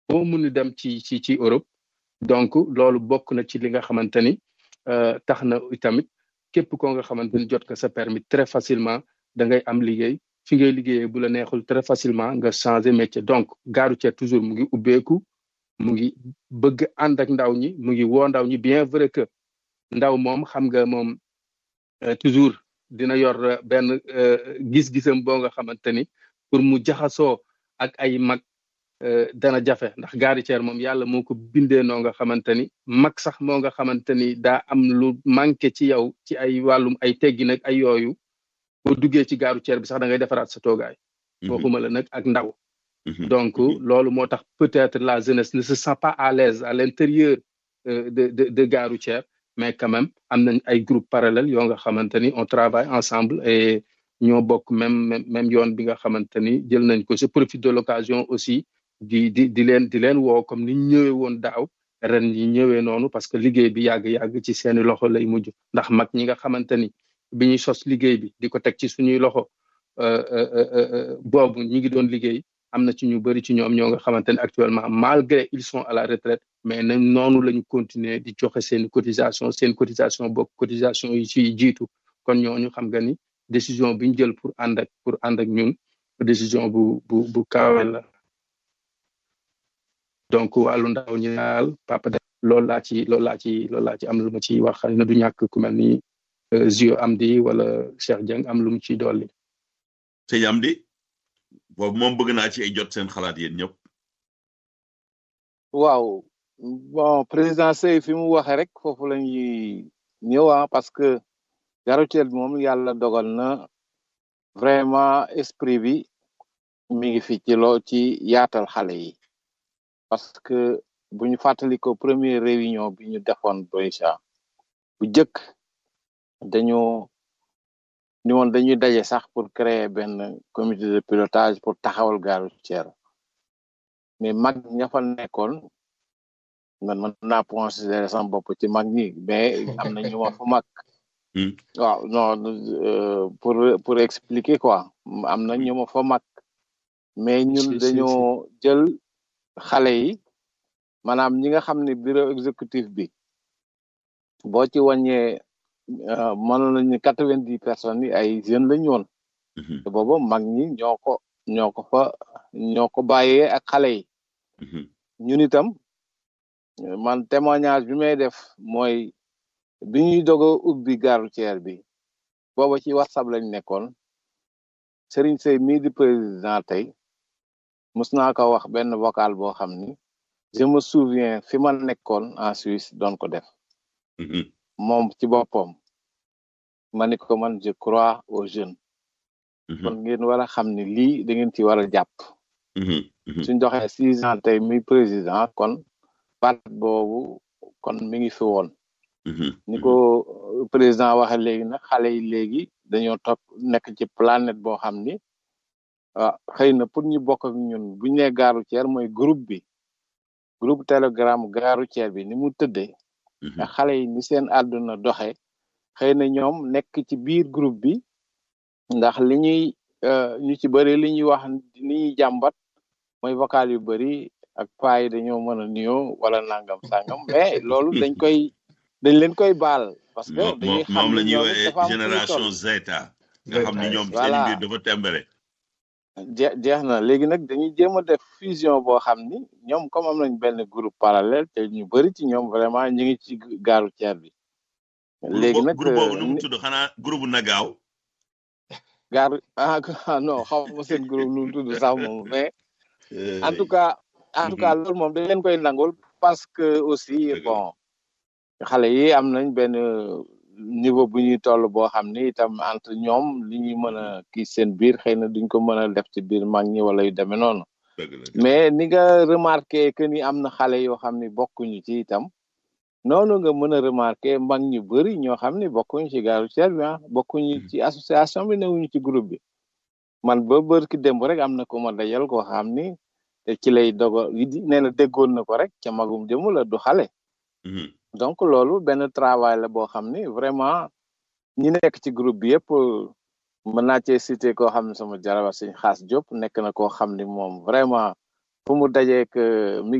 boo mun dem ci ci ci Europe donc loolu bokk na ci li nga xamante ni tax na itamit képp koo nga xamante ni jot ko sa permis très facilement da ngay am liggéey fi ngay liggéeyee bu la neexul très facilement nga changer métier donc gare routière toujours mu ngi ubbeeku mu ngi bëgg ànd ak ndaw ñi mu ngi woo ndaw ñi bien vrai que ndaw moom xam nga moom toujours dina yor benn gis-gisam boo nga xamante ni pour mu jaxasoo ak ay mag dana jafe ndax gare routière moom yàlla moo ko bindee noo nga xamante ni mag sax moo nga xamante ni daa am lu manqué ci yow ci ay wàllum ay teggi nag ay yooyu boo duggee ci gare routière bi sax da ngay defaraat sa toogaay waxuma la nag ak ndaw donc loolu moo tax peut-être la jeunesse ne se sent pas à l'aise à l'intérieur de de de gare routière mais quand même am nañ ay groupe parallèle yoo nga xamante ni on travaille ensemble et ñoo bokk même même yoon bi nga xamante ni jël nañ ko je profite de l'occasion aussi di di di leen di leen woo comme ni ñëwee woon daaw ren ñi ñëwee noonu parce que liggéey bi yàgg-yàgg ci seeni loxo lay mujj ndax mag ñi nga xamante ni bi ñuy sos liggéey bi di ko teg ci suñuy loxo boobu ñi ngi doon liggéey am na ci ñu bëri ci ñoom ñoo nga xamante ne actuellement malgré ils sont à la retraite mais nañ noonu la ñu continuer di joxe seen cotisation seen cotisation bokk cotisation yi ci jiitu kon ñooñu xam nga ni décision bi ñu jël pour ànd ak pour ànd ak ñun décision bu bu bu kawe la donc wàllu ndaw ñi daal papa de loolu laa ci loolu laa ci loolu laa ci am lu ma ciy wax xëy na du ñàkk ku mel ni Zio Amdi wala Cheikh Dieng am lu mu ciy dolli. sëñ Amdi boobu moom bëgg naa ci ay jot seen xalaat yéen ñëpp. waaw bon président Sey fi mu waxee rek foofu la ñuy ñëw parce que gare routière bi moom yàlla dogal na vraiment esprit bi mi ngi fi ci loo ci yaatal xale yi parce que bu ñu fàttali ko première réunion bi ñu defoon Boïcha bu jëkk dañoo ni woon dañuy daje sax pour créer benn comité de pilotage pour taxawal gare routière mais mag ña fa nekkoon man man naa considérer sama bopp ci mag ñi mais am na ñu ma fa mag waaw non pour pour expliquer quoi am na ñu ma fa mag mais ñun dañoo jël xale yi maanaam ñi nga xam ne bureau exécutif bi boo ci wàññee mënoon nañu quatre vingt dix personnes yi ay jeunes lañu woon te booba mag ñi ñoo ko ñoo ko fa ñoo ko bàyyee ak xale yi ñun itam man témoignage bi may def mooy bi ñuy doog a ubbi gare routière bi booba ci whatsapp lañ nekkoon Serigne Sey mii di président tey mus naa ko wax benn vocal boo xam ni je me souviens fi ma nekkoon en Suisse doon ko def moom ci boppam ma ni ko man je crois aux jeunes kon ngeen war a xam ni lii da ngeen ci war a jàpp suñ doxee six ans tey muy président kon baat boobu kon mi ngi fi woon ni ko président waxe léegi nag xale yi léegi dañoo topp nekk ci planète boo xam ni ah xëy na pour ñu bokk ak ñun bu ñu nee gare routière mooy groupe bi groupe telegram gare routière bi ni mu tëddee nga xale yi ni seen àdduna doxe xëy na ñoom nekk ci biir groupe bi ndax li ñuy ñu ci bëri li ñuy wax li ñuy jàmbat mooy vocal yu bëri ak paa yi dañoo mën a nuyoo wala nangam sangam mais loolu dañ koy dañ leen koy baal. parce que dañuy xam moom la ñuy woowee génération Zeta. nga xam ni ñoom seen mbir dafa tembere. jeex jeex na léegi nag dañuy jéem a def fusion boo xam ni ñoom comme am nañ benn groupe parallèle te ñu bëri ci ñoom vraiment ñu ngi ci gare routière bi. léegi nag groupe boobu nu mu tudd xanaa groupe Nagaaw. gare ah non xaw ma seen groupe nu mu tudd sax moom mais. en tout cas en tout cas loolu moom dañ leen koy nangul parce que aussi bon xale yi am nañ benn niveau bu ñuy toll boo xam ni itam entre ñoom li ñuy mën a kii seen biir xëy na duñ ko mën a def ci biir mag ñi wala yu demee noonu mais ni nga remarqué que ni am na xale yoo xam ni bokkuñu ci itam noonu nga mën a remarqué mag ñu bëri ñoo xam ni bokkuñu ci gare routière bi ah bokkuñu ci association bi newuñu ci groupe bi man ba bër ki démb rek am na ko ma dajal koo xam ni te ci lay dogo nee na déggoon na ko rek ca magum jëmu la du xale donc loolu benn travail la boo xam ni vraiment ñi nekk ci groupe bi yëpp mën naa cee cité koo xam ne sama jarabat suñ xaas Diop nekk na koo xam ni moom vraiment fu mu dajeek